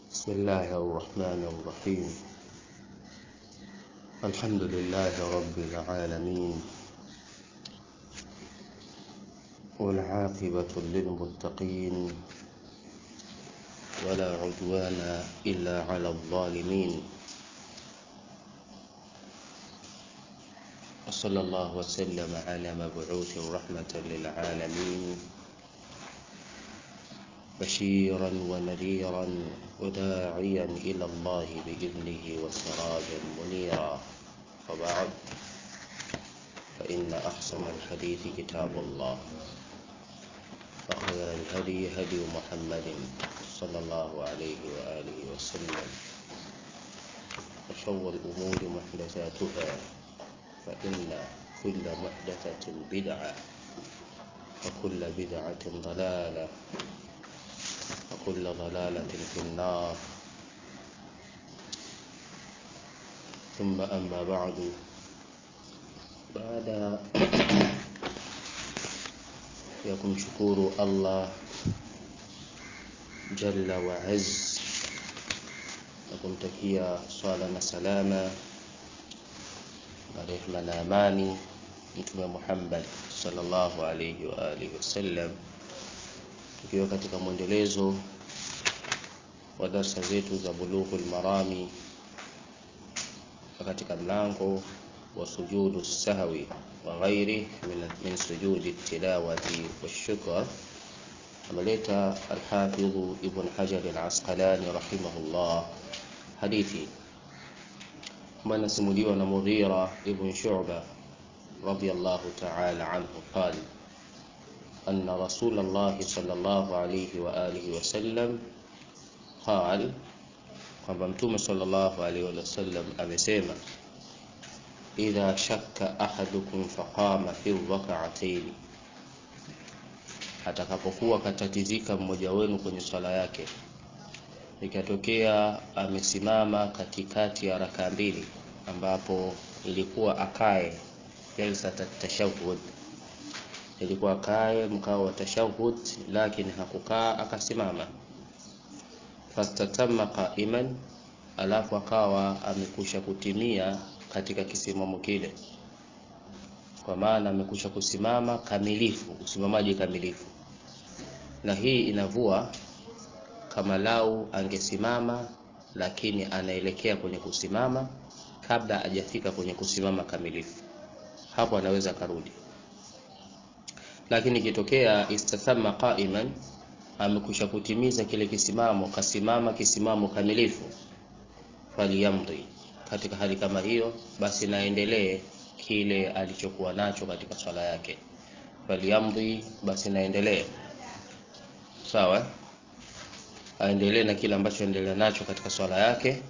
بسم الله الرحمن الرحيم الحمد لله رب العالمين والعاقبة للمتقين ولا عدوان إلا على الظالمين وصلى الله وسلم على مبعوث رحمة للعالمين بشيرا ونذيرا وداعيا إلى الله بإذنه وسراجا منيرا وبعد فإن أحسن الحديث كتاب الله وخير الهدي هدي محمد صلى الله عليه وآله وسلم وشر الأمور محدثاتها فإن كل محدثة بدعة وكل بدعة ضلالة وكل ضلالة في النار ثم أما بعد بعد ya kumshukuru Allah jalla wa azz na kumtakia swala na salama na rehma na amani mtume Muhammad sallallahu alayhi wa alihi wasallam tukiwa katika mwendelezo wa darsa zetu za bulughul marami katika mlango wa sujudu sahwi wa ghairi min, min sujudi tilawati washukr ameleta alhafidhu ibn hajar alasqalani rahimahullah hadithi ambayo inasimuliwa na mughira ibn shu'ba radiyallahu ta'ala anhu qala أن رسول الله صلى الله عليه وآله وسلم قال kwamba mtume sallallahu alaihi wasallam amesema idha shakka ahadukum faqama fi rak'atayn atakapokuwa katatizika mmoja wenu kwenye swala yake ikatokea amesimama katikati ya raka mbili ambapo ilikuwa akae jalsa tashahhud ilikuwa akae mkao wa tashahhud lakini hakukaa akasimama fastatamma qa'iman alafu akawa amekusha kutimia katika kisimamo kile kwa maana amekusha kusimama kamilifu usimamaji kamilifu na hii inavua kama lau angesimama lakini anaelekea kwenye kusimama kabla hajafika kwenye kusimama kamilifu hapo anaweza karudi lakini ikitokea istathamma qa'iman amekusha kutimiza kile kisimamo kasimama kisimamo kamilifu faliyamdi katika hali kama hiyo basi naendelee kile alichokuwa nacho katika swala yake faliyamdi basi naendelee sawa aendelee na kile ambacho endelea nacho katika swala yake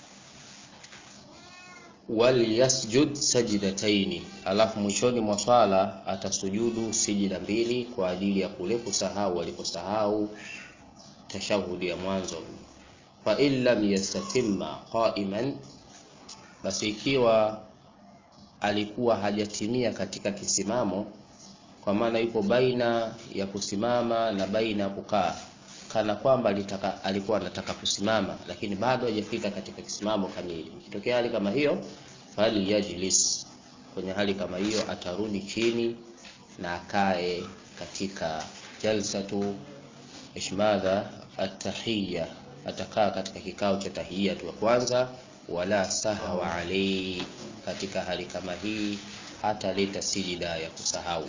walyasjud sajdataini alafu mwishoni mwa swala atasujudu sijida mbili kwa ajili ya kule kusahau aliposahau tashahudi ya mwanzo fa in lam yastatimma qa'iman basi ikiwa alikuwa hajatimia katika kisimamo kwa maana yupo baina ya kusimama na baina ya kukaa kana kwamba alitaka, alikuwa anataka kusimama lakini bado hajafika katika kisimamo kamili. Ikitokea hali kama hiyo, fali yajlis, kwenye hali kama hiyo atarudi chini na akae katika jalsatu ishmadha atahiyya, atakaa katika kikao cha tahiyya tu kwanza, wala sahwa alayhi, katika hali kama hii hata leta sijida ya kusahau.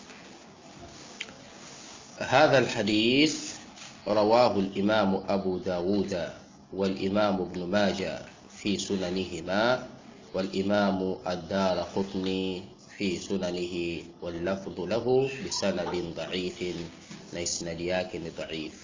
hadha alhadith رواه الإمام أبو داود والإمام ابن ماجة في سننهما والإمام الدار قطني في سننه واللفظ له بسند ضعيف ليسند ياكن ضعيف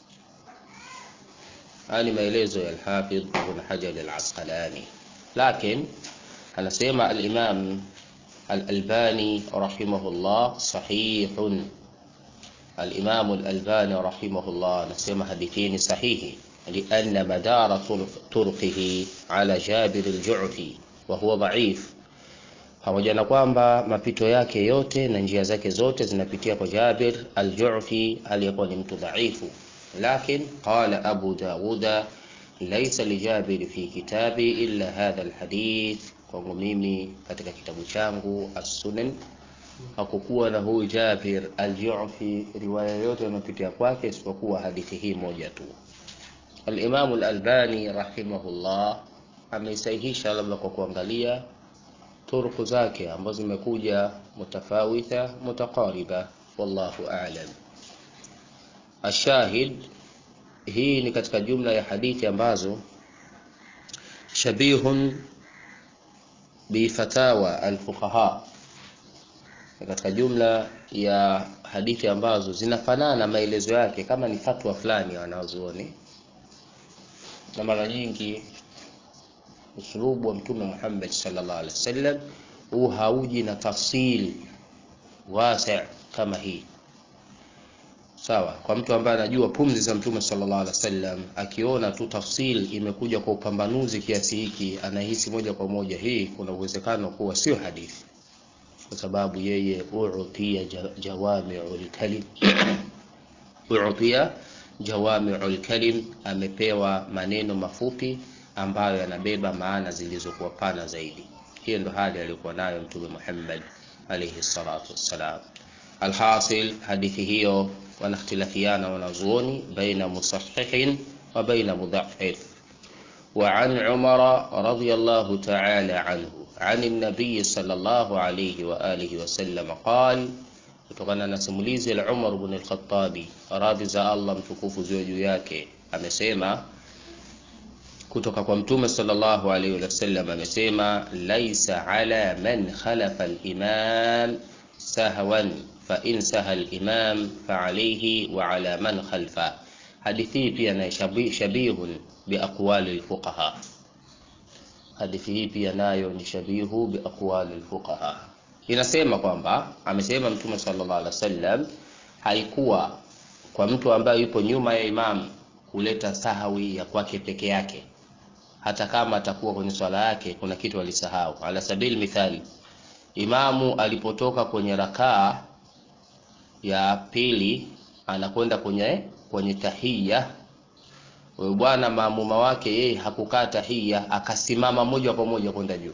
هذه maelezo ya Al-Hafidh Ibn Hajar Al-Asqalani lakini anasema al-Imam Al-Albani rahimahullah sahihun الإمام الألباني رحمه الله نسمى حديثين صحيح لأن مدار طرقه على جابر الجعفي وهو ضعيف pamoja na kwamba mapito yake yote na njia zake zote zinapitia kwa Jabir al-Ju'fi aliyekuwa ni mtu dhaifu lakin qala Abu Dawuda laisa lijabiri fi kitabi illa hadha alhadith, kwangu mimi katika kitabu changu as-Sunan hakukuwa na huyu Jabir al-Ju'fi riwaya yote inayopitia kwake isipokuwa hadithi hii moja tu. Al-Imam al-Albani rahimahullah ameisahihisha labda kwa kuangalia turuku zake ambazo zimekuja mutafawitha mutaqariba, wallahu a'lam. Ashahid, hii ni katika jumla ya hadithi ambazo shabihun bifatawa alfuqaha, katika jumla ya hadithi ambazo zinafanana maelezo yake kama ni fatwa fulani ya wanazuoni, na mara nyingi usulubu wa Mtume Muhammad sallallahu alaihi wasallam huu hauji na tafsil wasi kama hii sawa. Kwa mtu ambaye anajua pumzi za Mtume sallallahu alaihi wasallam, akiona tu tafsil imekuja kwa upambanuzi kiasi hiki, anahisi moja kwa moja hii kuna uwezekano kuwa sio hadithi, kwa sababu yeye utia jawami'ul kalim utia jawami'ul kalim, amepewa maneno mafupi ambayo yanabeba maana zilizokuwa pana zaidi. Hiyo ndo hali aliyokuwa nayo Mtume Muhammad alayhi salatu wassalam. Alhasil, hadithi hiyo wanakhtilafiana wanazuoni baina musahihin wa baina mudha'if. Wa an Umar radiyallahu ta'ala anhu an an-nabiy sallallahu alayhi wa alihi wa sallam qala, kutokana na simulizi la Umar ibn al-Khattabi, radhi za Allah mtukufu ziwe juu yake, amesema kutoka kwa Mtume sallallahu alaihi wasallam amesema, laisa ala man khalafa al-imam sahwan fa in saha al-imam fa alayhi wa ala man khalfa. Hadithi hii pia na shabihun bi aqwali al-fuqaha. Hadithi hii pia nayo ni shabihu bi aqwali al-fuqaha, inasema kwamba amesema Mtume sallallahu alaihi wasallam, haikuwa kwa mtu ambaye yupo nyuma ya imam kuleta sahawi ya kwake peke yake hata kama atakuwa kwenye swala yake kuna kitu alisahau. Ala sabili mithali, imamu alipotoka kwenye rakaa ya pili anakwenda kwenye kwenye tahiyya, huyo bwana maamuma wake yeye hakukaa tahiyya, akasimama moja kwa moja kwenda juu.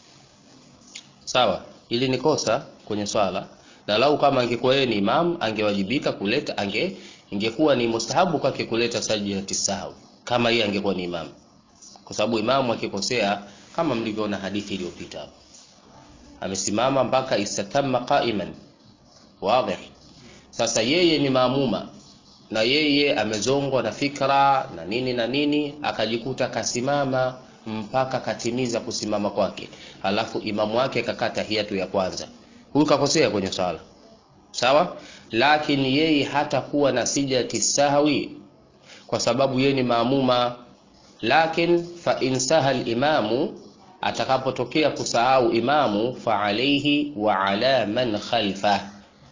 Sawa, ili ni kosa kwenye swala, na lau kama angekuwa yeye ni imam angewajibika kuleta ange ingekuwa ni mustahabu kwake kuleta sajidati sahwi kama yeye angekuwa ni imam kwa sababu imamu akikosea, kama mlivyoona hadithi iliyopita hapo, amesimama mpaka istatamma qa'iman. Wazi. Sasa yeye ni maamuma na yeye amezongwa na fikra na nini na nini, akajikuta kasimama mpaka katimiza kusimama kwake, alafu imamu wake kakaa tahiyatu ya kwanza. Huyu kakosea kwenye swala, sawa, lakini yeye hatakuwa na sijati sahwi kwa sababu yeye ni maamuma lakin fa in saha limamu, atakapotokea kusahau imamu, fa alayhi wa ala man khalfa,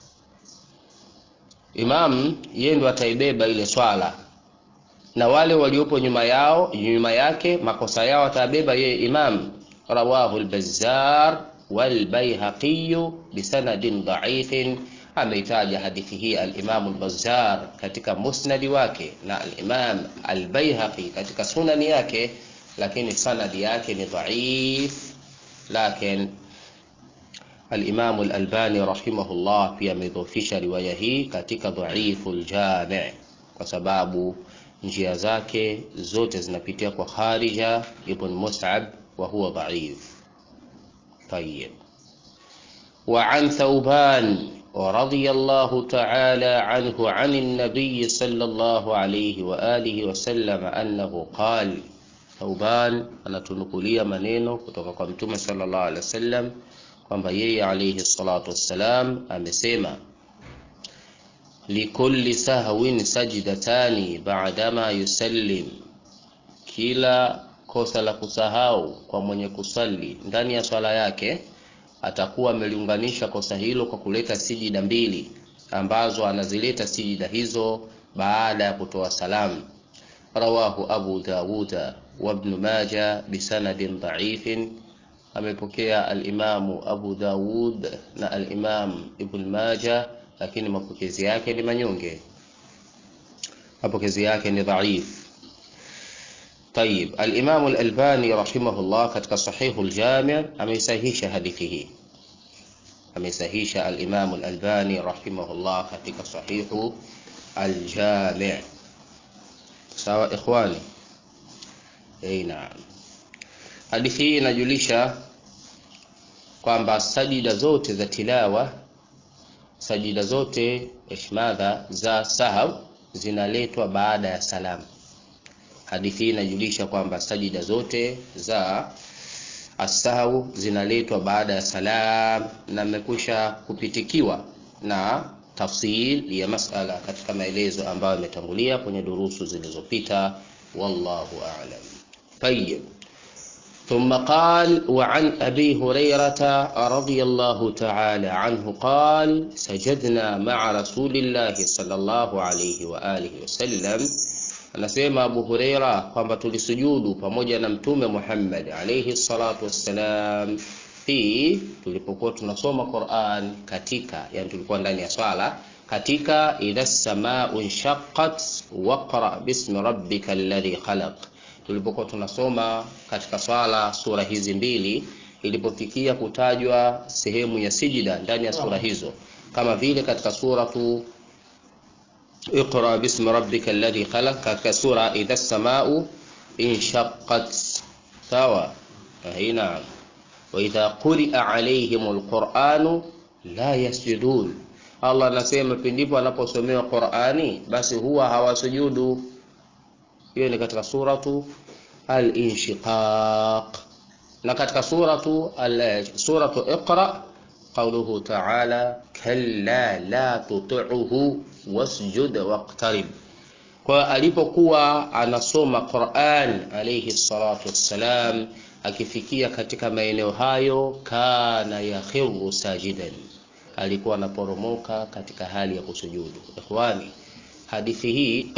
imam yeye ndo ataibeba ile swala na wale waliopo nyuma yao nyuma yake makosa yao atabeba yeye imam. Rawahu al-Bazzar wal Baihaqi bisanadin dha'ifin, ameitaja hadithi hii al-Imam al-Bazzar katika musnadi wake na al-Imam al-Baihaqi katika sunani yake, lakini sanadi yake ni dhaif. Lakin al-Imam al-Albani rahimahullah pia amedhofisha riwaya hii katika dhaiful jami' kwa sababu njia zake zote zinapitia kwa Kharija ibn Mus'ab wa huwa dhaif. Tayyib. Wa an Thawban radiyallahu ta'ala anhu an an-nabiy sallallahu alayhi wa alihi wa sallam annahu qala, Thawban anatunukulia maneno kutoka kwa Mtume sallallahu alayhi wasallam kwamba yeye alayhi salatu wassalam amesema likulli sahwin sajdatani ba'dama yusallim, kila kosa la kusahau kwa mwenye kusali ndani ya swala yake atakuwa ameliunganisha kosa hilo kwa kuleta sijida mbili ambazo anazileta sijida hizo baada ya kutoa salamu. Rawahu Abu Dawuda wa Ibn Majah bisanadin dha'ifin, amepokea al-Imamu Abu Dawud na al-Imam Ibn Majah lakini mapokezi yake ni manyonge, mapokezi yake ni dhaif. طيب الإمام الألباني رحمه الله katika sahihu al-Jami' ameisahihisha hadithi hii ameisahihisha al-Imam al-Albani rahimahullah katika sahihu al-Jami' sawa ikhwani eh naam hadithi hii inajulisha kwamba sajida zote za tilawa sajida zote ishmadha za sahau zinaletwa baada ya salamu hadithi hii inajulisha kwamba sajida zote za asahau zinaletwa baada ya salam na imekwisha kupitikiwa na tafsil ya masala katika maelezo ambayo yametangulia kwenye durusu zilizopita wallahu a'lam tayyib ثم قال وعن أبي هريرة رضي الله تعالى عنه قال سجدنا مع رسول الله صلى الله عليه وآله وسلم anasema Abu Huraira kwamba tulisujudu pamoja na Mtume Muhammad alayhi salatu wassalam fi tulipokuwa tunasoma Qur'an katika yani tulikuwa ndani ya swala katika idha samaa'u inshaqqat waqra bismi rabbika alladhi khalaq tulipokuwa tunasoma katika swala sura hizi mbili ilipofikia kutajwa sehemu ya sijida ndani ya sura hizo kama vile katika suratu اقرأ باسم ربك الذي خلق katika sura idha as-samaa'u inshaqqat sawa hina wa idha quri'a 'alayhimul qur'anu la yasjudun Allah anasema pindipo anaposomewa Qur'ani basi huwa hawasujudu hiyo ni katika suratu al-inshiqaq na katika suratu suratu iqra qawluhu ta'ala kalla la tuti'uhu wasjud waqtarib kwa alipokuwa anasoma Qur'an alayhi salatu wassalam akifikia katika maeneo hayo kana yakhiru sajidan alikuwa anaporomoka katika hali ya kusujudu ikhwani hadithi hii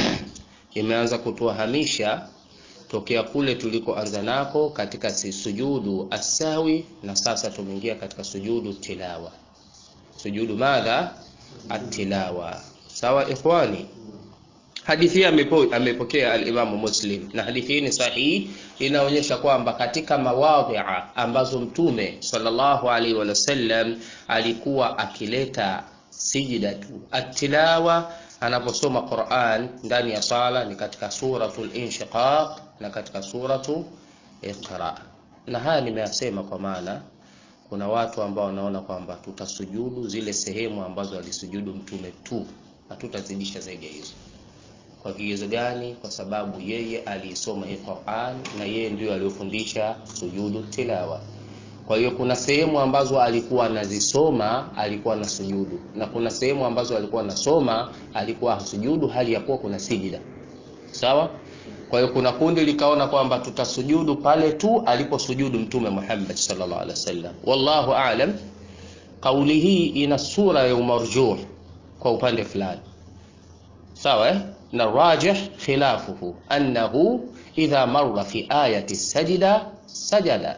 imeanza kutuhamisha tokea kule tulikoanza nako katika sujudu asawi na sasa tumeingia katika sujudu tilawa sujudu madha atilawa sawa ikhwani hadithi hii amepokea al-Imam Muslim na hadithi hii ni sahihi inaonyesha kwamba katika mawadhi'a ambazo mtume sallallahu alaihi wasallam alikuwa akileta sijida atilawa anaposoma Qur'an ndani ya sala ni katika suratul inshiqaq na katika suratu iqra na haya nimeyasema kwa maana kuna watu ambao wanaona kwamba tutasujudu zile sehemu ambazo alisujudu mtume tu hatutazidisha zaidi ya hizo kwa kigezo gani kwa sababu yeye aliisoma hii Qur'an na yeye ndio aliyofundisha sujudu tilawa kwa hiyo kuna sehemu ambazo alikuwa anazisoma alikuwa na sujudu na kuna sehemu ambazo alikuwa anasoma alikuwa hasujudu hali ya kuwa kuna sijida sawa kwa hiyo kuna kundi likaona kwamba tutasujudu pale tu aliposujudu mtume Muhammad sallallahu alaihi wasallam wallahu aalam kauli hii ina sura ya umarjuh kwa upande fulani sawa eh? na rajih khilafuhu annahu idha marra fi ayati sajida sajada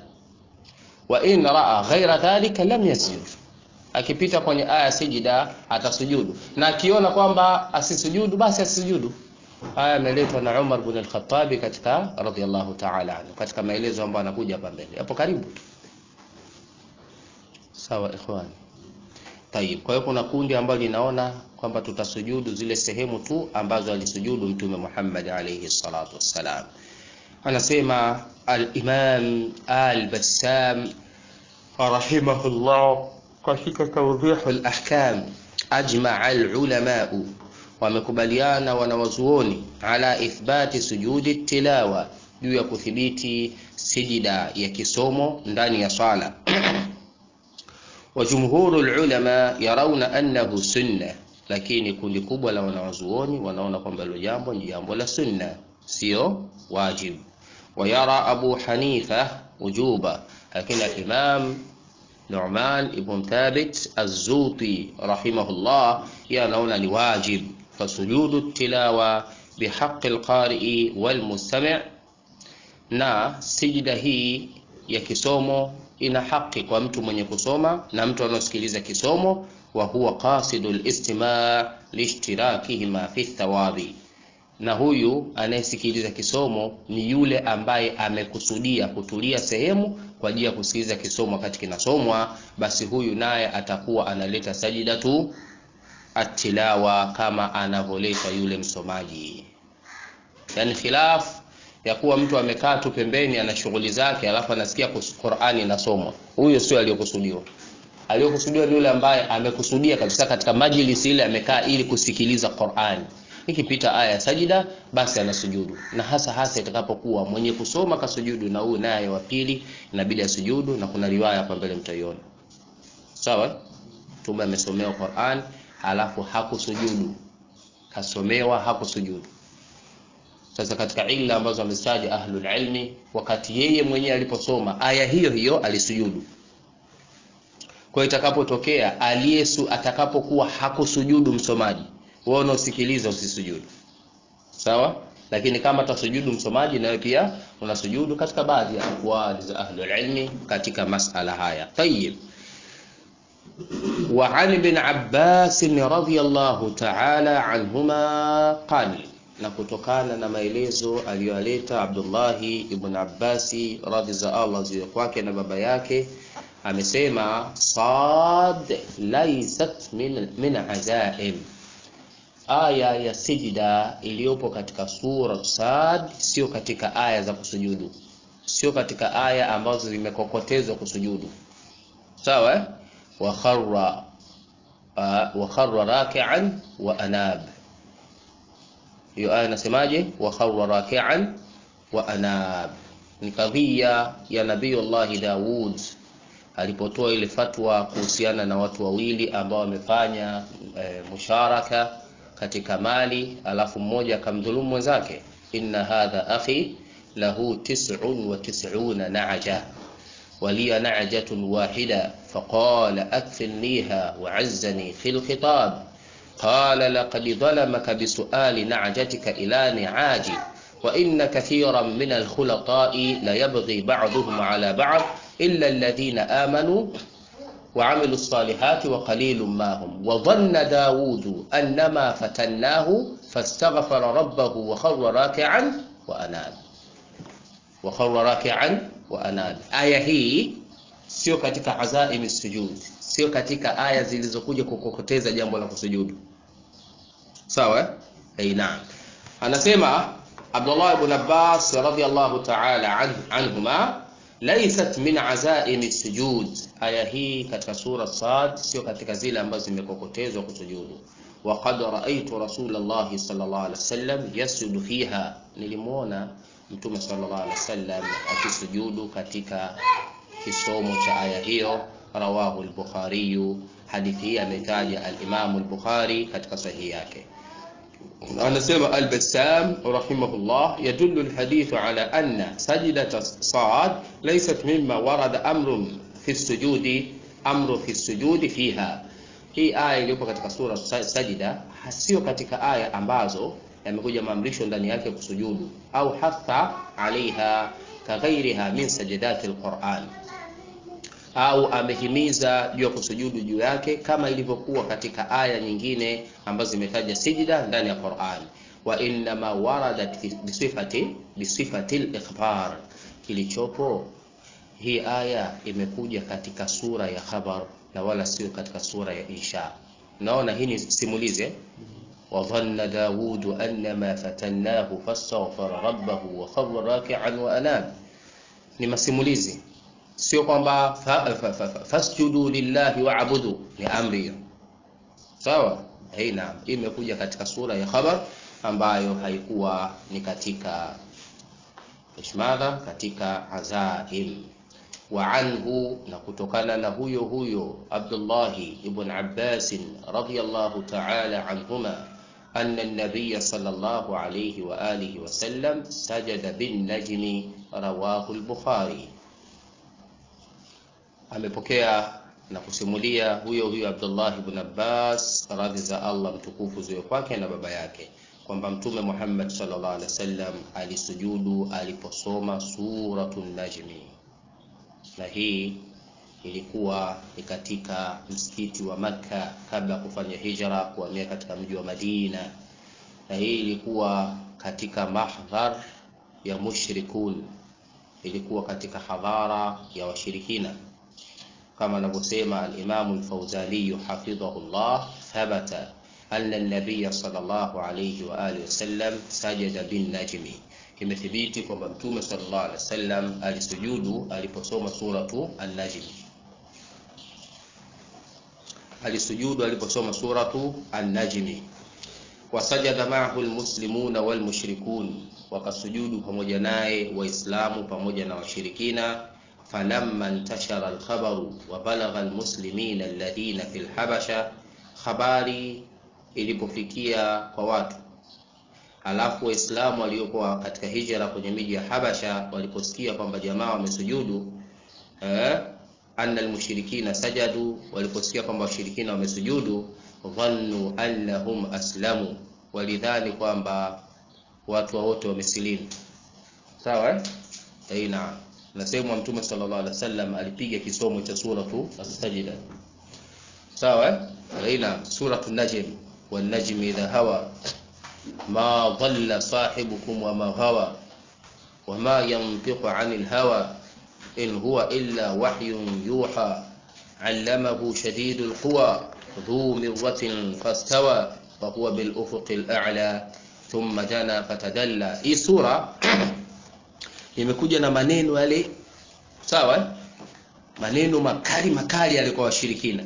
wa in raa ghaira dhalika lam yasjud akipita kwenye aya sijida atasujudu na akiona kwamba asisujudu basi asisujudu haya yameletwa na Umar bin al-Khattab katika radhiallahu ta'ala anhu katika maelezo ambayo anakuja hapa mbele hapo karibu sawa ikhwan tayib kwa hiyo kuna kundi ambalo linaona kwamba tutasujudu zile sehemu tu ambazo alisujudu mtume Muhammad alayhi salatu wassalam anasema al-Imam al-Bassam rahimahullah katika tawdih al-ahkam ajma'a al-ulama wamekubaliana wanawazuoni ala ithbati sujudi tilawa juu ya kuthibiti sijida ya kisomo ndani ya sala wa jumhuru ulama yarawna annahu sunna lakini kundi kubwa la wanawazuoni wanaona kwamba hilo jambo ni jambo la sunna sio wajib ويرى أبو حنيفة وجوبا لكن الإمام نعمان ابن ثابت الزوطي رحمه الله يرون لواجب فسجود التلاوة بحق القارئ والمستمع na sijida hii ya kisomo ina haki kwa mtu mwenye kusoma na mtu anaosikiliza kisomo wa huwa qasidu listimaa lishtirakihima fi thawabi na huyu anayesikiliza kisomo ni yule ambaye amekusudia kutulia sehemu kwa ajili ya kusikiliza kisomo wakati kinasomwa, basi huyu naye atakuwa analeta sajidatu atilawa kama anavyoleta yule msomaji. Yani khilaf ya kuwa mtu amekaa tu pembeni ana shughuli zake, alafu anasikia Qur'ani inasomwa, huyo sio aliyokusudiwa. Aliyokusudiwa ni yule ambaye amekusudia kabisa katika majlisi ile amekaa ili kusikiliza Qur'ani ikipita aya ya sajida basi anasujudu, na hasa hasa itakapokuwa mwenye kusoma kasujudu na huyu naye wa pili inabidi asujudu, na kuna riwaya hapa mbele mtaiona. Sawa, Mtume amesomewa Qur'an alafu hakusujudu, kasomewa hakusujudu. Sasa katika illa ambazo amestaja ahlul ilmi, wakati yeye mwenyewe aliposoma aya hiyo hiyo alisujudu. Kwa itakapotokea aliyesu atakapokuwa hakusujudu msomaji wewe unaosikiliza usisujudu, sawa. Lakini kama tasujudu msomaji, nawe pia unasujudu katika baadhi ya aqwali za ahlul ilmi katika masala haya. Tayyib, wa an ibn Abbas radhiyallahu ta'ala anhuma qala, na kutokana na maelezo aliyoleta Abdullahi ibn Abbasi radhi za Allah ziwe kwake na baba yake amesema, sad laysat min, min azaim aya ya sijida iliyopo katika sura Sad sio katika aya za kusujudu, sio katika aya ambazo zimekokotezwa kusujudu. Sawa, wa kharra uh, wa kharra raki'an wa anab. Hiyo aya nasemaje? wa kharra raki'an wa anab, ni kadhia ya Nabiyullahi Daud alipotoa ile fatwa kuhusiana na watu wawili ambao wamefanya e, musharaka katika mali alafu mmoja akamdhulumu mwenzake, inna hadha akhi lahu tis'un wa tis'una na'ja waliya na'jatun wahida faqala akfilniha wa'azzani fil khitab qala laqad dhalamaka bisu'ali na'jatika ila ni'aji wa inna kathiran min al-khulata'i la yabghi ba'dhuhum 'ala ba'd illa alladhina amanu وعملوا الصالحات وقليل ما هم وظن داود أنما فتناه فاستغفر ربه وخر راكعا وأناب وخر راكعا وأناب aya hii sio katika azaimi sujud, sio katika aya zilizokuja kukokoteza jambo la kusujudu. Sawa? Eh, naam. Anasema Abdullah ibn Abbas radhiyallahu ta'ala anhuma laysat min azaimi sujud, aya hii katika sura Sad sio katika zile ambazo zimekokotezwa kusujudu. Wa qad raaitu Rasulullah sallallahu alaihi wasallam yasjudu fiha, nilimwona Mtume sallallahu alaihi wasallam akisujudu katika kisomo cha aya hiyo. Rawahu al-Bukhari, hadithi hii ametaja al-Imam al-Bukhari katika sahihi yake. Anasema Al-Bassam rahimahullah, yadullu al-hadithu ala anna sajdata Sad laysat mimma warada amrun fi sujudi amru fi sujudi fiha. Hii aya iliyopo katika sura Sajida sio katika aya ambazo yamekuja maamrisho ndani yake kusujudu, au hatha alaiha kaghairiha min sajidati al-Quran, au amehimiza juu ya kusujudu juu yake kama ilivyokuwa katika aya nyingine ambazo zimetaja sijida ndani ya Qur'an. Wa innama waradat bisifati bisifati al-ikhbar, kilichopo hii aya imekuja katika sura ya khabar na wala sio katika sura ya insha. Naona hii ni simulizi wa dhanna Daud annama fatannahu fastaghfara rabbahu wa kharra raki'an wa anab, ni masimulizi sio kwamba fasjudu fa, fa, lillahi wa'budu ni amri hiyo. Sawa, hii naam, imekuja katika sura ya khabar ambayo haikuwa ni katika ishmadha katika azaim wa anhu, na kutokana na huyo huyo Abdullahi ibn Abbas radhiyallahu ta'ala anhuma anna an-nabiy sallallahu alayhi wa alihi wa sallam sajada bin najmi rawahu al-Bukhari amepokea na kusimulia huyo huyo Abdullah ibn Abbas, radhi za Allah mtukufu ziwe kwake na baba yake, kwamba Mtume Muhammad sallallahu alaihi wasallam alisujudu aliposoma suratun Najmi, na hii ilikuwa ni katika msikiti wa Makka kabla ya kufanya hijra kuhamia katika mji wa Madina, na hii ilikuwa katika mahdhar ya mushrikun ilikuwa katika hadhara ya washirikina kama anavyosema al-Imam al-Fawzani hafidhahullah thabata anna an-nabiy sallallahu alayhi wa alihi wasallam sajada bin najmi imethibiti kwamba mtume sallallahu alaihi wasallam alisujudu aliposoma suratu an-najm alisujudu aliposoma suratu an-najm wasajada ma'ahu al-muslimuna wal mushrikun wakasujudu pamoja naye waislamu pamoja na washirikina falamma intashara al-khabaru wa balagha al-muslimina alladhina fil habasha habari ilipofikia kwa watu alafu waislamu waliokuwa katika hijra kwenye miji ya Habasha waliposikia kwamba jamaa wamesujudu eh, anna almushrikina sajadu waliposikia kwamba washirikina wamesujudu dhannu annahum aslamu walidhani kwamba watu wote wamesilimu sawa eh aina nasema mtume sallallahu alaihi wasallam alipiga kisomo cha suratu as-sajda sawa eh aina suratu najm wan najmi idha hawa ما ضل صاحبكم وما غوى وما ينطق عن الهوى إن هو إلا وحي يوحى علمه شديد القوى ذو مرة فاستوى وهو بالأفق الأعلى ثم جنى فتدلى hii sura imekuja na maneno yale sawa maneno makali makali yalikuwa washirikina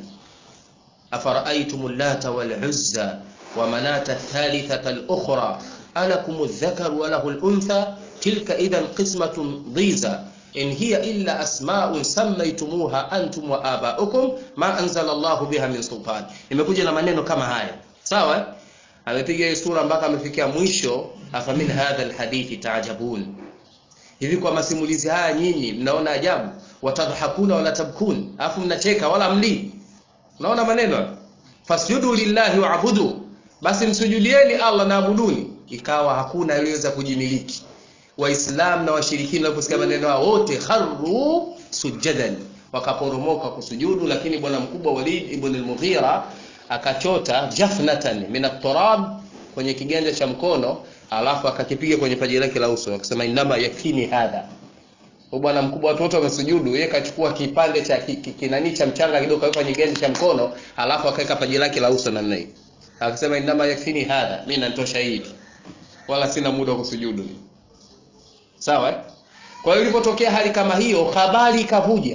afara'aytum allata wal uzza ومناة الثالثة الأخرى ألكم الذكر وله الأنثى تلك إذا قسمة ضيزى إن هي إلا أسماء سميتموها أنتم وآباؤكم ما أنزل الله بها من سلطان imekuja na maneno kama haya sawa amepiga hii sura mpaka amefikia mwisho afamin hadha alhadithi taajabun hivi kwa masimulizi haya nyinyi mnaona ajabu watadhakuna wala tabkun afu mnacheka wala mlii unaona maneno fasjudu lillahi waabudu basi msujudieni Allah na abuduni ikawa hakuna aliyeweza kujimiliki waislamu na washirikina waliposikia maneno hao wote kharru sujadan wakaporomoka kusujudu lakini bwana mkubwa Walid ibn al-Mughira akachota jafnatan min at-turab kwenye kiganja cha mkono alafu akakipiga kwenye paji lake la uso akasema inama yakini hadha bwana mkubwa watu wote wamesujudu yeye kachukua kipande cha kinani cha mchanga kidogo kaweka kwenye kiganja cha mkono alafu akaweka paji lake la uso namna hii akasema inama yakini hadha mimi natosha hivi wala sina muda wa kusujudu sawa eh? kwa hiyo ilipotokea hali kama hiyo habari ikavuja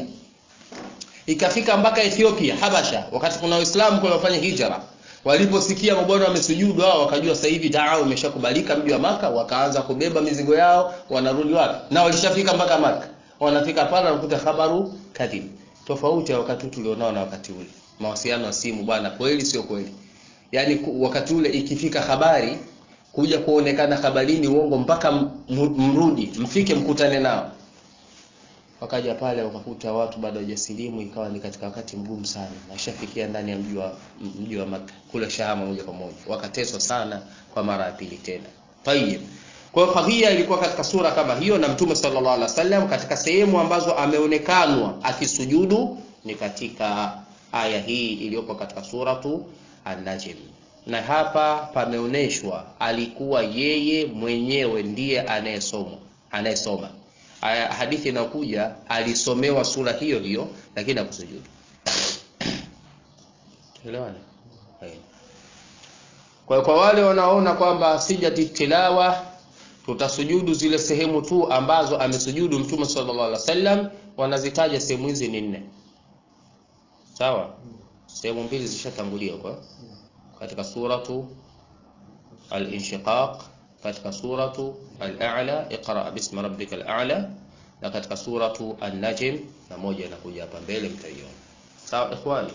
ikafika mpaka Ethiopia Habasha wakati kuna waislamu kwa wafanya hijra waliposikia mabwana wamesujudu hao wakajua sasa hivi daa umeshakubalika mji wa maka wakaanza kubeba mizigo yao wanarudi wapi na walishafika mpaka maka wanafika pale wanakuta habaru kadhib tofauti ya wakati tulionao na wakati ule mawasiliano ya simu bwana kweli sio kweli yani wakati ule ikifika habari kuja kuonekana habarini uongo mpaka mrudi mfike mkutane nao wakaja pale wakakuta watu bado hawajasilimu ikawa ni katika wakati mgumu sana nashafikia ndani ya mji wa mji wa Makka kule Shahama moja kwa moja wakateswa sana kwa mara ya pili tena tayib kwa hiyo kadhia ilikuwa katika sura kama hiyo na mtume sallallahu alaihi wasallam katika sehemu ambazo ameonekanwa akisujudu ni katika aya hii iliyopo katika suratu An-Najm na hapa pameoneshwa alikuwa yeye mwenyewe ndiye anayesoma anayesoma aya hadithi inayokuja alisomewa sura hiyo hiyo lakini hakusujudu elewana kwa kwa wale wanaona kwamba sijati tilawa tutasujudu zile sehemu tu ambazo amesujudu mtume sallallahu alaihi wasallam wanazitaja sehemu hizi ni nne sawa sehemu mbili zishatangulia kwa katika suratu al-inshiqaq katika suratu al-a'la iqra bismi rabbikal a'la na katika suratu an-najm na moja inakuja hapa mbele mtaiona sawa ikhwani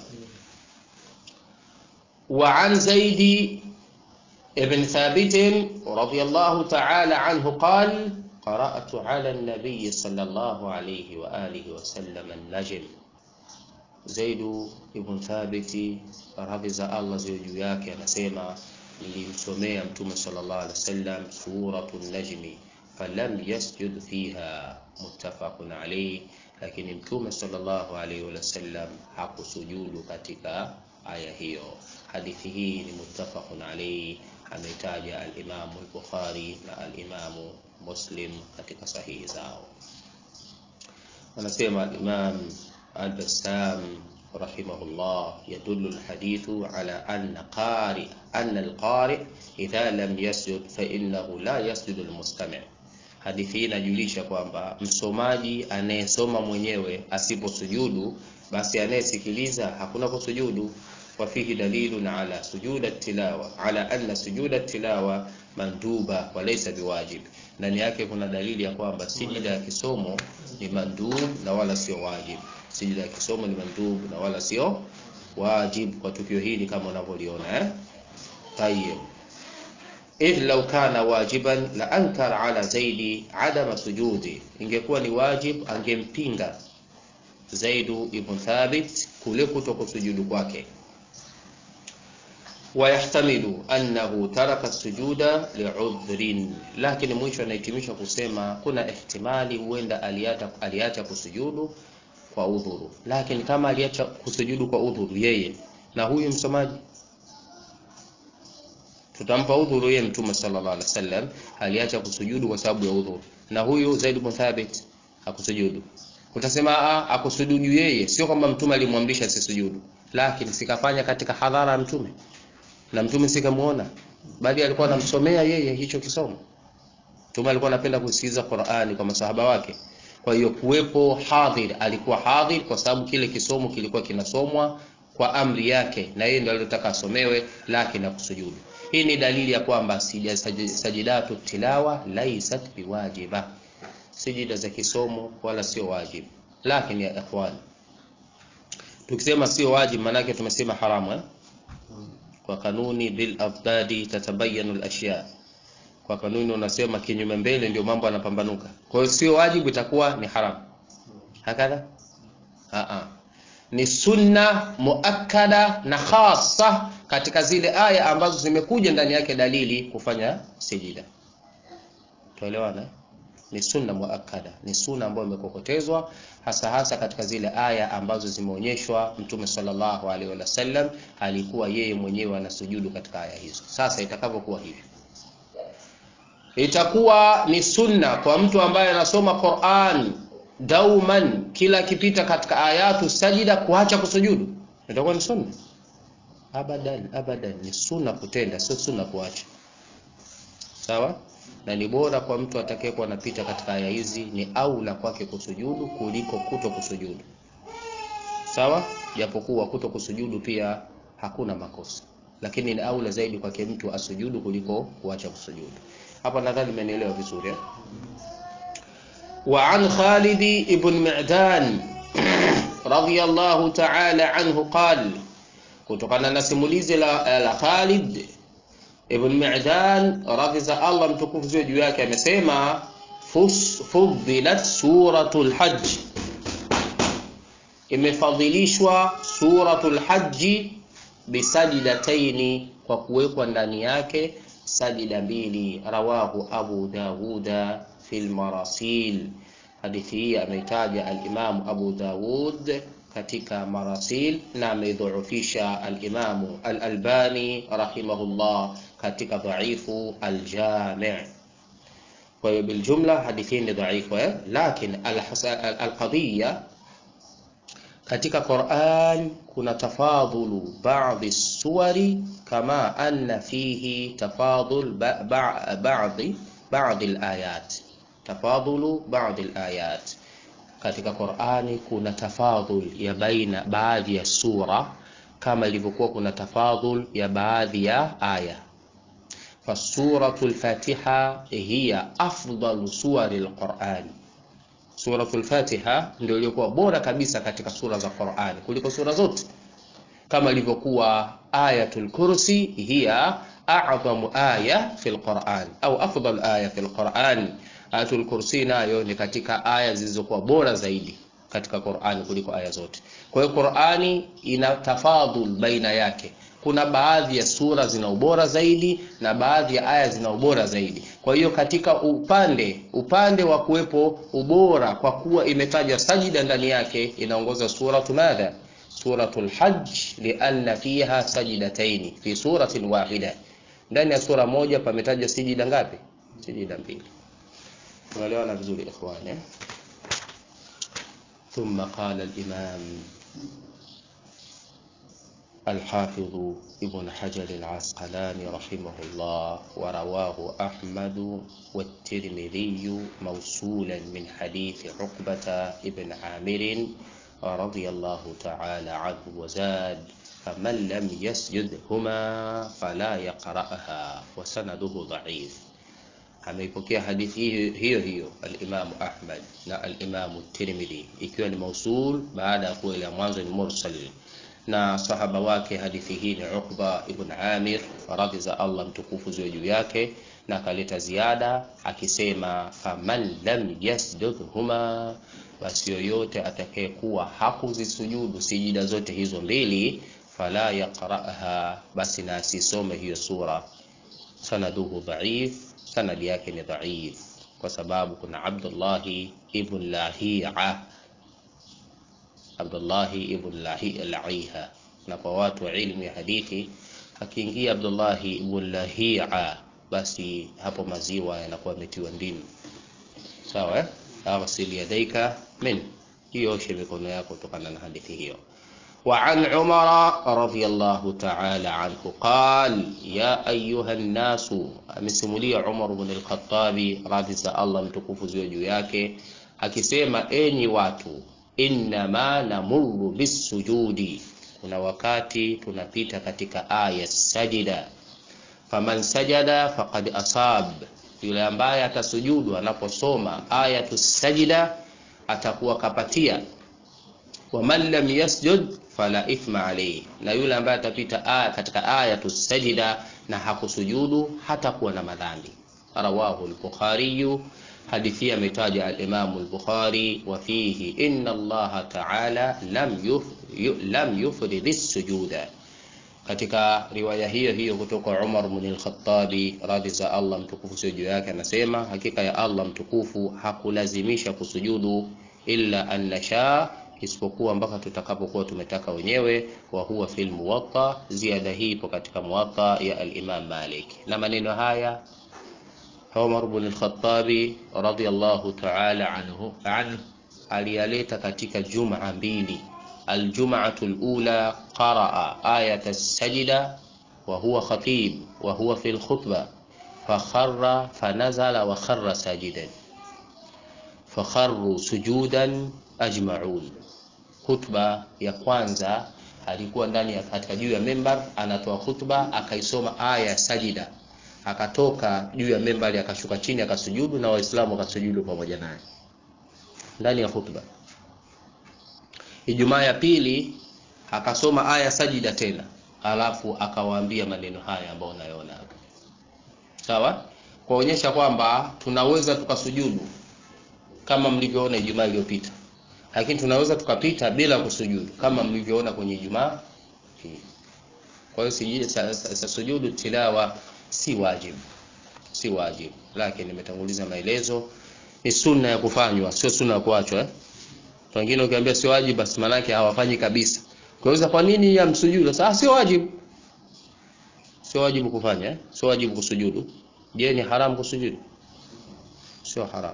wa an zaidi ابن ثابت رضي الله تعالى عنه قال قرأت على النبي صلى الله عليه وآله وسلم النجم زيد ابن ثابت radhi za Allah ziwe juu yake anasema nilimsomea mtume sallallahu alaihi wasallam suratul najmi falam yasjud fiha muttafaqun alayhi lakini mtume sallallahu alaihi wasallam hakusujudu katika aya hiyo hadithi hii ni muttafaqun alayhi ameitaja al-Imamu al-Bukhari na al-Imamu Muslim katika sahihi zao. Anasema al-Imam al-Bassam rahimahullah, yadullu al-hadithu ala anna qari anna al-qari idha lam yasjud fa innahu la yasjudu al-mustami'. Hadithi hii inajulisha kwamba msomaji anayesoma mwenyewe asiposujudu, basi anayesikiliza hakuna kusujudu. Wa fihi dalilun ala sujuda tilawa ala anna sujuda tilawa manduba wa laysa biwajib. Ndani yake kuna dalili ya kwamba sijida ya kisomo ni mandub na wala sio wajib. Sijida ya kisomo ni mandub na wala sio wajib kwa tukio hili kama unavyoliona eh? Tayyib. Idh law kana wajiban la ankara ala Zaidi adama sujudi, ingekuwa ni wajib angempinga Zaidu ibn Thabit kule kuto kusujudu kwake. Wayahtamilu annahu taraka sujuda liudhrin, lakini mwisho anahitimisha kusema kuna ihtimali huenda aliacha aliacha kusujudu kwa udhuru. Lakini kama aliacha kusujudu kwa udhuru yeye na huyu msomaji tutampa udhuru yeye. Mtume sallallahu alaihi wasallam aliacha kusujudu kwa sababu ya udhuru, na huyu Zaid ibn Thabit hakusujudu. Utasema a akusujudu yeye, sio kwamba mtume alimwamrisha asisujudu, lakini sikafanya katika hadhara ya mtume na mtume sikamuona, bali alikuwa anamsomea yeye hicho kisomo. Mtume alikuwa anapenda kusikiliza Qur'ani kwa masahaba wake. Kwa hiyo kuwepo hadhir, alikuwa hadhir kwa sababu kile kisomo kilikuwa kinasomwa kwa amri yake, na yeye ndiye aliyotaka asomewe, lakini hakusujudu. Hii ni dalili ya kwamba sajidatu tilawa laisat biwajiba, sijida za kisomo wala sio wajibu. Lakini ya ikhwan, tukisema sio wajibu, maanake tumesema haramu eh? Kwa kanuni bil afdadi tatabayanu al-ashya, kwa kanuni unasema kinyume mbele ndio mambo yanapambanuka. Kwa hiyo sio wajibu, itakuwa ni haramu hakadha. A ni sunna muakkada na khasa katika zile aya ambazo zimekuja ndani yake dalili kufanya sijida. Tuelewana? Ni sunna muakkada, ni sunna ambayo imekokotezwa hasa hasa katika zile aya ambazo zimeonyeshwa Mtume sallallahu alaihi wasallam alikuwa yeye mwenyewe anasujudu katika aya hizo. Sasa itakavyokuwa hivi, itakuwa ni sunna kwa mtu ambaye anasoma Qur'an dauman, kila akipita katika ayatu sajida kuacha kusujudu, itakuwa ni sunna Abadan, abadan, ni sunna kutenda, sio sunna kuacha. Sawa, na ni bora kwa mtu atakayekuwa anapita katika aya hizi, ni aula kwake kusujudu kuliko kuto kusujudu. Sawa, japokuwa kuto kusujudu pia hakuna makosa, lakini ni aula zaidi kwake mtu asujudu kuliko kuacha kusujudu. Hapa nadhani mmenielewa vizuri eh? Wa an Khalid ibn Mi'dan radiyallahu ta'ala anhu qala kutokana na simulizi la, la Khalid ibn Mi'dan radhi za Allah mtukufu ziwe juu yake, amesema fudhilat suratul hajj, imefadhilishwa suratul hajji bisajidataini, kwa kuwekwa ndani yake sajida mbili. Rawahu Abu Dawuda fil marasil, hadithi hii ameitaja al-Imam Abu Dawud katika marasil na ameidhuufisha al-Imamu al-Albani rahimahullah katika dhaifu al-Jami'. Kwa hiyo biljumla hadithi ni dhaifu eh, lakini al-qadhiya katika Qur'an kuna tafadhulu baadhi suwari kama anna fihi tafadhul baadhi baadhi al-ayat, tafadhulu baadhi al-ayat katika Qur'ani kuna tafadhul ya baina baadhi ya sura kama ilivyokuwa kuna tafadhul ya baadhi ya aya. Fasuratul Fatiha hiya afdalu suwari al-Qur'an, suratul Fatiha ndio iliyokuwa bora kabisa katika sura za Qur'ani kuliko sura zote, kama ilivyokuwa ayatul kursi hiya a'zamu aya fil Qur'an au afdal aya fil Qur'an Ayatul Kursi nayo ni katika aya zilizokuwa bora zaidi katika Qur'ani kuliko aya zote. Kwa hiyo Qur'ani ina tafadhul baina yake. Kuna baadhi ya sura zina ubora zaidi na baadhi ya aya zina ubora zaidi. Kwa hiyo katika upande upande wa kuwepo ubora, kwa kuwa imetaja sajida ndani yake, inaongoza suratu madha, suratul Hajj, lianna fiha sajidataini fi suratin wahida ndani ya sura moja pametajwa sijida ngapi sijida mbili tunaelewana vizuri ikhwan eh ثم قال الإمام الحافظ ابن حجر العسقلاني رحمه الله ورواه أحمد والترمذي موصولا من حديث عقبة ابن عامر رضي الله تعالى عنه وزاد فمن لم يسجدهما فلا يقرأها وسنده ضعيف ameipokea hadithi hiyo hiyo, hiyo alimamu Ahmad na alimamu Tirmidhi ikiwa ni mausul baada ya kuwa ile ya mwanzo ni mursal na sahaba wake hadithi hii ni Uqba ibn Amir radhi za Allah mtukufu ziwe juu yake na akaleta ziada akisema faman lam yasjudhuma basi yoyote atakayekuwa hakuzisujudu sijida zote hizo mbili fala yaqra'ha basi na asisome hiyo sura sanaduhu dhaif sanadi yake ni dhaif kwa sababu kuna Abdullahi ibn Lahia Abdullahi ibn Lahiha na kwa watu wa ilmu ya hadithi akiingia Abdullahi ibn Lahia basi hapo maziwa yanakuwa yametiwa ndimu sawa eh aghsil yadaika min hiyo oshe mikono yako kutokana na hadithi hiyo وعن عمر رضي الله تعالى عنه قال يا أيها الناس amesimulia Umar ibn al-Khattab radhi za Allah mtukufu ziwe juu yake akisema enyi watu innama namurru bisujudi kuna wakati tunapita katika aya sajida faman sajada faqad asab yule ambaye atasujudu anaposoma ayatu sajida atakuwa kapatia waman lam yasjud fala ithma alayhi, na yule ambaye atapita aya katika ayatu sajida na hakusujudu hatakuwa na madhambi. Rawahu al-Bukhari, hadithi ametaja al-Imam al-Bukhari, wa fihi inna Allah ta'ala lam yuf, yu, lam yufrid as-sujuda. Katika riwaya hiyo hiyo kutoka Umar ibn al-Khattabi radhi za Allah mtukufu sio juu yake, anasema hakika ya Allah mtukufu hakulazimisha kusujudu illa an nasha isipokuwa mpaka tutakapokuwa tumetaka wenyewe. wa huwa fil muwatta, ziada hii ipo katika muwatta ya al-Imam Malik. Na maneno haya Umar ibn al-Khattab radiyallahu ta'ala anhu anhu aliyaleta katika jumaa mbili. Aljum'atu al-ula qaraa ayat as-sajda wa huwa khatib wa huwa fil khutbah fakharra fanazala wa kharra sajidan fakharru sujudan ajma'un khutba ya kwanza alikuwa ndani ya katika juu ya membar anatoa khutba akaisoma aya ya sajida akatoka juu ya membari akashuka chini akasujudu na waislamu wakasujudu pamoja naye ndani ya khutba ijumaa ya pili akasoma aya sajida tena alafu akawaambia maneno haya ambayo unayoona hapa sawa kuonyesha kwamba tunaweza tukasujudu kama mlivyoona ijumaa iliyopita lakini tunaweza tukapita bila kusujudu kama mlivyoona kwenye Ijumaa hii. Kwa hiyo sijui sujudu tilawa si wajibu, si wajibu, lakini nimetanguliza maelezo, ni sunna ya kufanywa, sio sunna ya kuachwa eh? Wengine ukiambia sio wajibu, basi manake hawafanyi kabisa. Kwa hiyo kwa nini ya msujudu? Sasa sio wajibu, sio wajibu kufanya eh? Sio wajibu kusujudu. Je, ni haramu kusujudu? Sio haramu.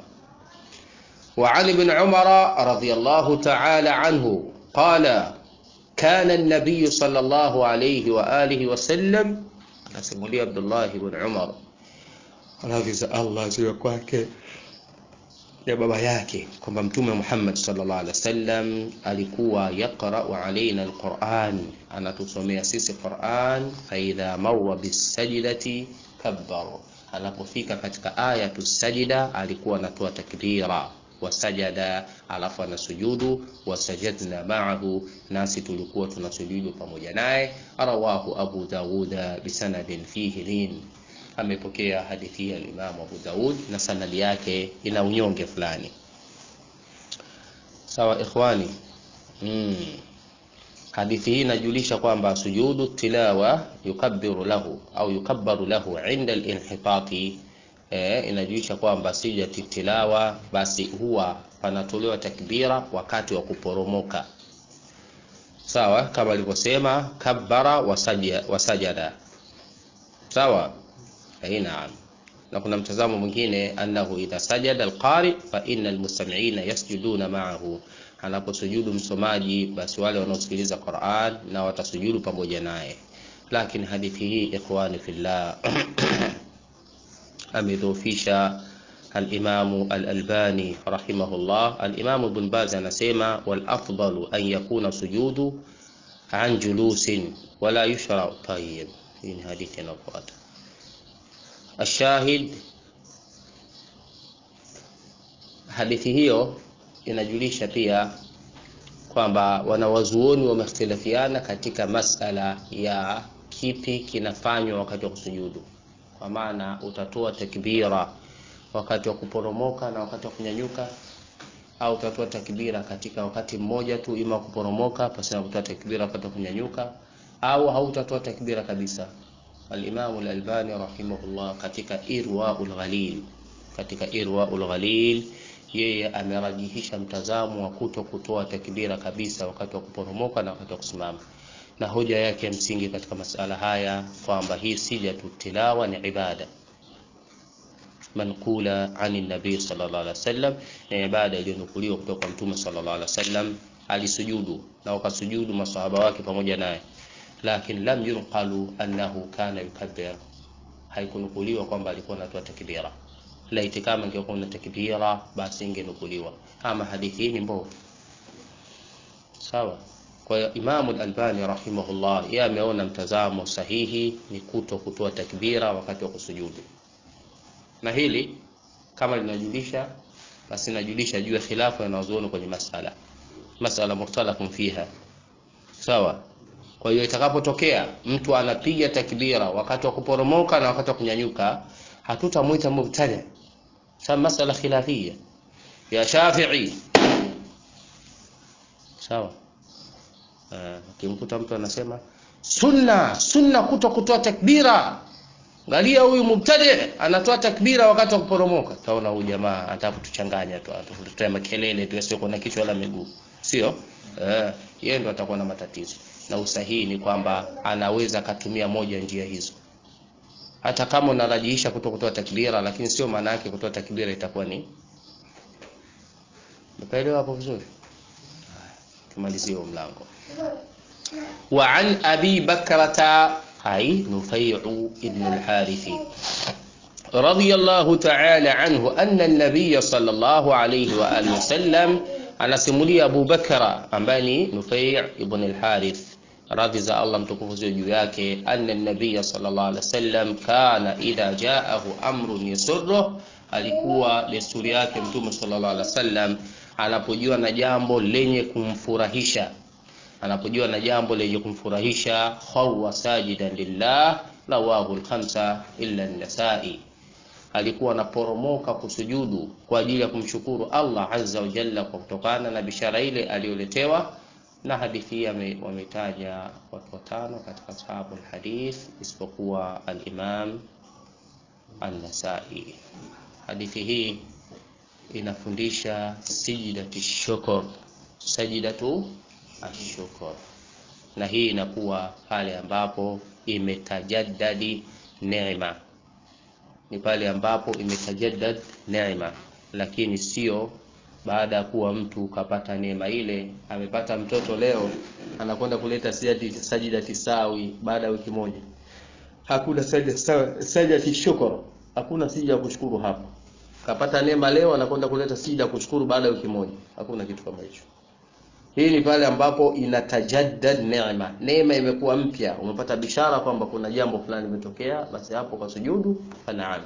وعن ابن عمر رضي الله تعالى عنه قال كان النبي صلى الله عليه وآله وسلم نسمولي عبد الله بن عمر radhi za Allah ziwe kwake ya baba yake kwamba mtume Muhammad sallallahu alaihi wasallam alikuwa yaqra'u alaina alquran anatusomea sisi Quran fa idha marra bisajdati kabbaru anapofika katika aya tusajida alikuwa anatoa takbira wasajada alafu anasujudu wasajadna ma'ahu nasi tulikuwa tunasujudu pamoja naye rawahu abu dauda bisanadin fihi lin amepokea hadithi ya Imam Abu Daud na sanadi yake ina unyonge fulani sawa ikhwani mm. hadithi hii inajulisha kwamba sujudu tilawa yukabbiru lahu au yukabbaru lahu inda al-inhitati eh, inajulisha kwamba sijati tilawa basi huwa panatolewa takbira wakati wa kuporomoka sawa kama alivyosema kabbara wasajada, wasajada sawa ai naam na kuna mtazamo mwingine annahu idha sajada alqari fa inna almustami'ina yasjuduna ma'ahu anaposujudu msomaji basi wale wanaosikiliza Qur'an na watasujudu pamoja naye lakini hadithi hii ikhwani fillah amedhofisha الإمام الألباني رحمه الله الإمام ابن باز anasema والأفضل أن يكون سجود عن جلوس ولا يشرع طيب hii ni hadithi inayofuata الشاهد hadithi hiyo inajulisha pia kwamba wanawazuoni wamehtilafiana katika masala ya kipi kinafanywa wakati wa kusujudu kwa maana utatoa takbira wakati wa kuporomoka na wakati wa kunyanyuka au utatoa takbira katika wakati mmoja tu ima kuporomoka pasi na kutoa takbira wakati wa kunyanyuka au hautatoa takbira kabisa al-Imam al-Albani rahimahullah katika Irwaul Ghalil katika Irwaul Ghalil yeye amerajihisha mtazamo wa kuto kutoa takbira kabisa wakati wa kuporomoka na wakati wa kusimama na hoja yake ya msingi katika masala haya kwamba hii sijatu tilawa ni ibada manqula ani nabii sallallahu alaihi wasallam na ibada iliyonukuliwa kutoka kwa mtume sallallahu alaihi wasallam alisujudu na wakasujudu masahaba wake pamoja naye lakini lam yunqalu annahu kana yukabbir haikunukuliwa kwamba alikuwa anatoa takbira laiti kama ingekuwa na takbira basi ingenukuliwa ama hadithi hii ni mbovu sawa kwa hiyo Imamu al-Albani rahimahullah yeye ameona mtazamo sahihi ni kuto kutoa takbira wakati wa kusujudu na hili kama linajulisha basi linajulisha juu ya khilafu ya wanazuoni kwenye masala masala mukhtalafun fiha sawa kwa hiyo itakapotokea mtu anapiga takbira wakati wa kuporomoka na wakati wa kunyanyuka hatutamwita mubtadi sababu masala khilafia ya Shafi'i sawa ukimkuta mtu anasema sunna sunna kuto kutoa takbira Angalia huyu mubtadi anatoa takbira wakati wa kuporomoka. Taona huyu jamaa anataka kutuchanganya tu, atatuletea makelele tu yasiyo na kichwa wala miguu. Sio? Eh, yeye ndo atakuwa na matatizo. Na usahihi ni kwamba anaweza akatumia moja njia hizo. Hata kama unarajiisha kuto kutoa takbira, lakini sio maana yake kutoa takbira itakuwa ni Umeelewa hapo vizuri? Tumalizie mlango. Wa an Abi Bakrata أي نفيع ابن الحارث رضي الله تعالى عنه أن النبي صلى الله عليه وآله وسلم أنا سمولي أبو بكر أمباني نفيع ابن الحارث radhi za Allah mtukufu ziwe juu yake anna nabiya sallallahu alaihi wasallam kana idha jaahu amrun yasurru alikuwa desturi yake mtume sallallahu alaihi wasallam anapojua na jambo lenye kumfurahisha anapojua na jambo lenye kumfurahisha khawwa sajidan lillah rawahu al-khamsa illa an-nasai alikuwa anaporomoka kusujudu kwa ajili ya kumshukuru Allah azza wa jalla kwa kutokana na bishara ile aliyoletewa na hadithi hii wametaja watu watano katika ashabu alhadith isipokuwa al-Imam an-Nasai. Hadithi hii inafundisha sijidati shukr, sajidatu ashukr, na hii inakuwa pale ambapo imetajaddadi neema, ni pale ambapo imetajaddad neema, lakini sio baada ya kuwa mtu kapata neema ile, amepata mtoto leo, anakwenda kuleta sajida tisawi baada ya wiki moja. Hakuna sajida shukr, hakuna sijida ya kushukuru hapo. Kapata neema leo, anakwenda kuleta sijida ya kushukuru baada ya wiki moja. Hakuna kitu kama hicho. Hii ni pale ambapo inatajaddad neema, neema imekuwa mpya, umepata bishara kwamba kuna jambo fulani limetokea, basi hapo kwa sujudu fanaam.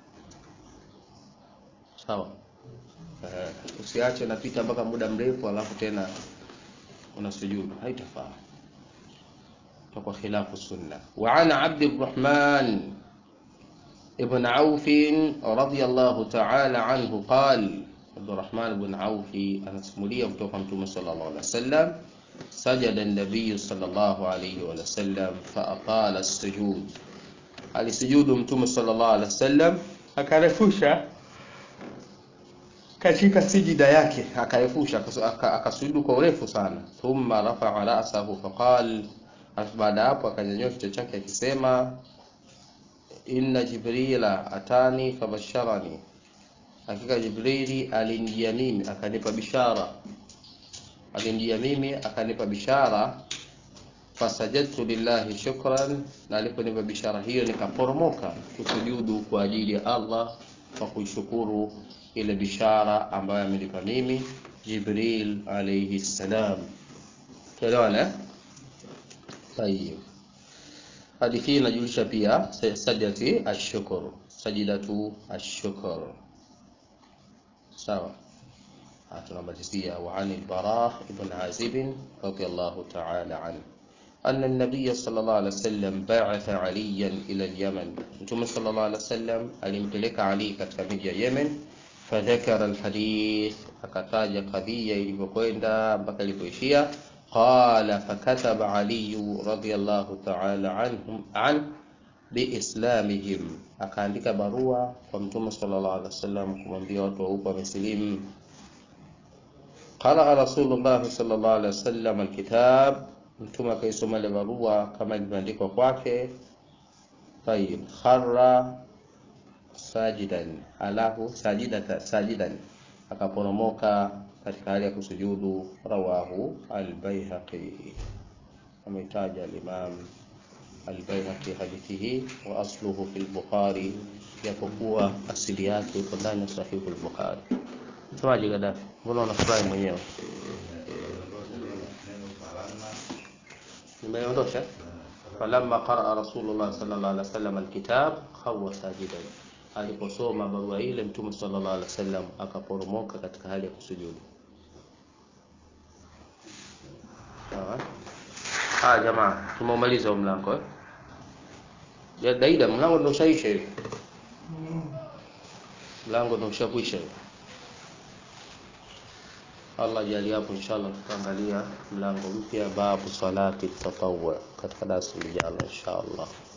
Sawa. Uh, usiache napita mpaka muda mrefu alafu tena unasujudu, haitafaa kwa khilafu sunna. Wa ana Abdurrahman ibn Auf radiyallahu ta'ala anhu qala Abdurrahman ibn Auf anasimulia kutoka Mtume sallallahu alaihi wasallam sajada an-nabiy sallallahu alaihi wasallam fa aqala as-sujud, alisujudu Mtume sallallahu alaihi wasallam akarefusha katika sijida yake akarefusha akasujudu kwa urefu sana. Thumma rafa'a ra'sahu faqal, baada hapo akanyanyua kichwa chake akisema inna jibrila atani fabasharani hakika jibrili alinijia mimi akanipa bishara alinijia mimi akanipa bishara fasajadtu lillahi shukran na aliponipa bishara hiyo nikaporomoka kusujudu kwa ajili ya Allah kwa kuishukuru ile bishara ambayo amenipa mimi Jibril alayhi salam tuelewana tayib hadithi hii inajulisha pia sajadati ashukuru sajidatu ashukuru sawa tunamalizia wa an al-bara ibn azib radiyallahu ta'ala anhu أن النبي صلى الله عليه وسلم بعث عليا إلى اليمن ثم صلى الله عليه وسلم alimpeleka Ali katika miji ya Yemen فذكر الحديث akataja kadhia ilivyokwenda mpaka ilipoishia قال فكتب علي رضي الله تعالى عنهم عن biislamihim akaandika barua kwa mtume sallallahu alaihi wasallam kumwambia watu wa huko wamesilimu qaraa rasulullah sallallahu alaihi wasallam alkitab mtume akaisoma ile barua kama ilivyoandikwa kwake tayib kharra sajidan alahu sajidata sajidan akaporomoka katika hali ya kusujudu rawahu albayhaqi ameitaja alimam albayhaqi hadithi hii wa asluhu fi lbukhari japokuwa asili yake iko ndani ya sahihu lbukhari semaji gadafi mbona unafurahi mwenyewe nimeondosha falamma qaraa rasulullah sallallahu alaihi wasallam alkitab khawa sajidan aliposoma barua ile mtume sallallahu alaihi wasallam akaporomoka katika hali ya kusujudu sawa haya jamaa tumemaliza huo mlango eh ya daida mlango ndio ushaisha hivi mlango ndio ushakwisha hivi Allah jali hapo inshallah tutaangalia mlango mpya babu salati tatawwu katika darasa lijalo inshallah